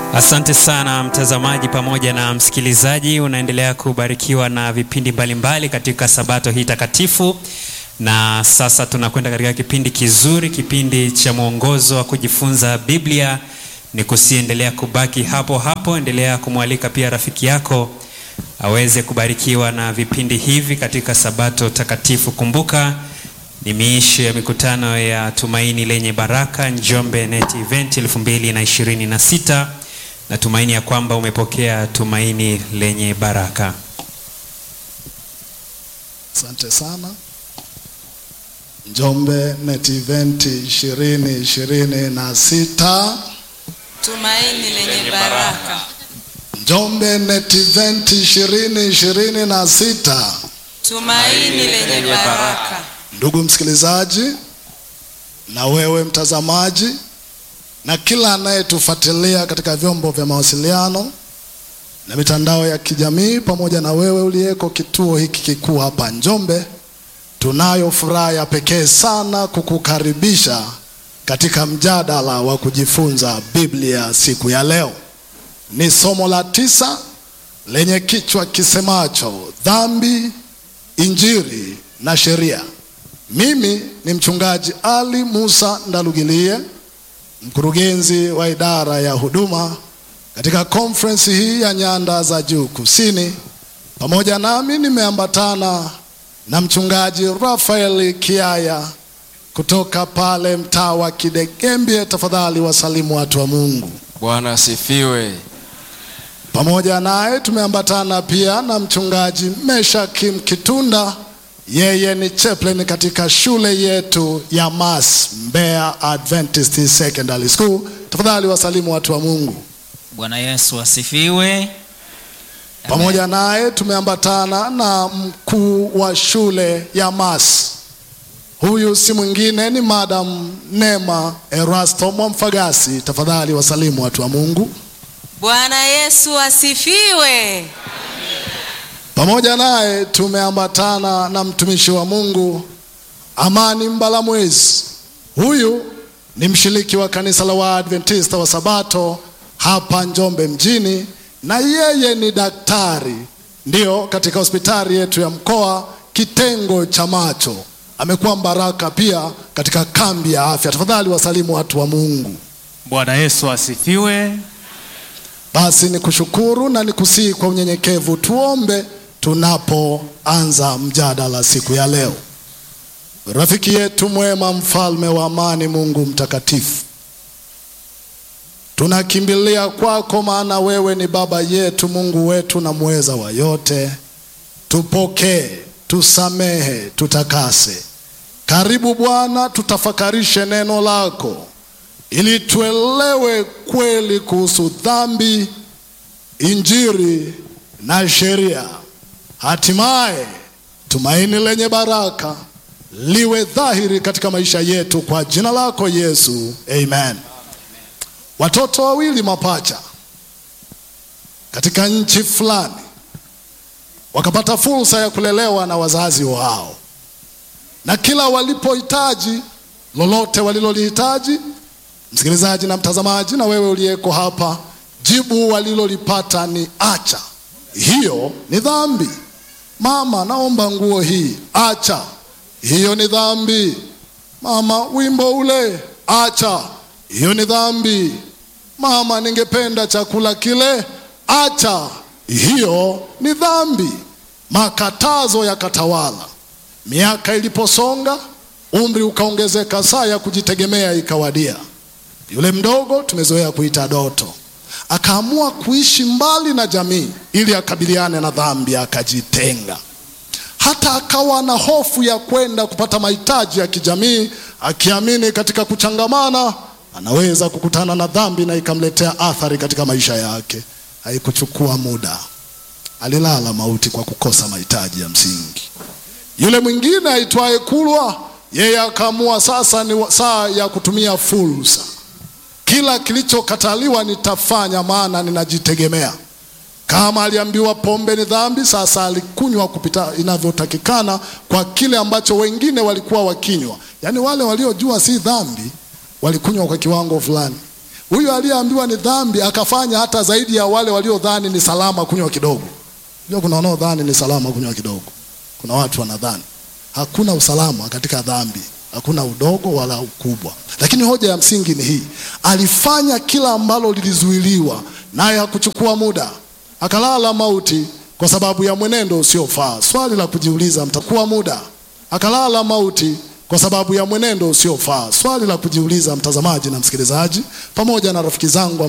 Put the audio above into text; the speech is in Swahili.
Asante sana mtazamaji pamoja na msikilizaji, unaendelea kubarikiwa na vipindi mbalimbali mbali katika sabato hii takatifu, na sasa tunakwenda katika kipindi kizuri, kipindi cha mwongozo wa kujifunza Biblia. Ni kusiendelea kubaki hapo hapo, endelea kumwalika pia rafiki yako aweze kubarikiwa na vipindi hivi katika sabato takatifu. Kumbuka ni miisho ya mikutano ya Tumaini Lenye Baraka Njombe Net Event 2026. Natumaini ya kwamba umepokea tumaini lenye baraka. Asante sana. Njombe Net Event 2026. Tumaini lenye baraka. Njombe Net Event 2026. Tumaini lenye baraka. Ndugu msikilizaji, na wewe mtazamaji, na kila anayetufuatilia katika vyombo vya mawasiliano na mitandao ya kijamii, pamoja na wewe uliyeko kituo hiki kikuu hapa Njombe, tunayo furaha ya pekee sana kukukaribisha katika mjadala wa kujifunza Biblia siku ya leo. Ni somo la tisa lenye kichwa kisemacho dhambi, injili na sheria. Mimi ni mchungaji Ali Musa Ndalugilie, mkurugenzi wa idara ya huduma katika conference hii ya nyanda za juu kusini. Pamoja nami nimeambatana na mchungaji Rafael Kiaya kutoka pale mtaa wa Kidegembye. Tafadhali wasalimu watu wa Mungu. Bwana asifiwe. Pamoja naye tumeambatana pia na mchungaji Meshakim Kitunda, yeye ni chaplain katika shule yetu ya Mas Mbeya Adventist Secondary School. Tafadhali wasalimu watu wa Mungu. Bwana Yesu asifiwe. Pamoja naye tumeambatana na mkuu wa shule ya Mas. Huyu si mwingine ni Madam Nema Erasto Mwamfagasi. Tafadhali wasalimu watu wa Mungu. Bwana Yesu asifiwe. Pamoja naye tumeambatana na mtumishi wa Mungu Amani Mbalamwezi. Huyu ni mshiriki wa kanisa la Waadventista wa Sabato hapa Njombe mjini, na yeye ni daktari, ndiyo, katika hospitali yetu ya mkoa kitengo cha macho. Amekuwa mbaraka pia katika kambi ya afya. Tafadhali wasalimu watu wa Mungu. Bwana Yesu asifiwe. Basi ni kushukuru na nikusihi kwa unyenyekevu tuombe tunapoanza mjadala siku ya leo. Rafiki yetu mwema, mfalme wa amani, Mungu mtakatifu, tunakimbilia kwako, maana wewe ni baba yetu, Mungu wetu na muweza wa yote. Tupokee, tusamehe, tutakase. Karibu Bwana, tutafakarishe neno lako ili tuelewe kweli kuhusu dhambi, injili na sheria. Hatimaye tumaini lenye baraka liwe dhahiri katika maisha yetu kwa jina lako Yesu, amen. Watoto wawili mapacha katika nchi fulani wakapata fursa ya kulelewa na wazazi wao, na kila walipohitaji lolote walilolihitaji Msikilizaji na mtazamaji, na wewe uliyeko hapa, jibu walilolipata ni acha, hiyo ni dhambi. Mama, naomba nguo hii, acha, hiyo ni dhambi. Mama, wimbo ule, acha, hiyo ni dhambi. Mama, ningependa chakula kile, acha, hiyo ni dhambi. Makatazo yakatawala. Miaka iliposonga, umri ukaongezeka, saa ya kujitegemea ikawadia. Yule mdogo tumezoea kuita Doto akaamua kuishi mbali na jamii ili akabiliane na dhambi, akajitenga. Hata akawa na hofu ya kwenda kupata mahitaji ya kijamii, akiamini katika kuchangamana anaweza kukutana na dhambi na ikamletea athari katika maisha yake. Haikuchukua muda, alilala mauti kwa kukosa mahitaji ya msingi. Yule mwingine aitwaye Kulwa, yeye akaamua sasa ni saa ya kutumia fursa kila kilichokataliwa nitafanya, maana ninajitegemea. Kama aliambiwa pombe ni dhambi, sasa alikunywa kupita inavyotakikana kwa kile ambacho wengine walikuwa wakinywa. Yaani wale waliojua si dhambi walikunywa kwa kiwango fulani, Huyu aliyeambiwa ni dhambi akafanya hata zaidi ya wale waliodhani ni salama kunywa kidogo. Ndio kuna wanaodhani ni salama kunywa kidogo. Kuna watu wanadhani hakuna usalama katika dhambi, hakuna udogo wala ukubwa. Lakini hoja ya msingi ni hii, alifanya kila ambalo lilizuiliwa, naye hakuchukua muda, akalala mauti kwa sababu ya mwenendo usiofaa. Swali la kujiuliza, mtakuwa muda, akalala mauti kwa sababu ya mwenendo usiofaa. Swali la kujiuliza, mtazamaji na msikilizaji, pamoja na rafiki zangu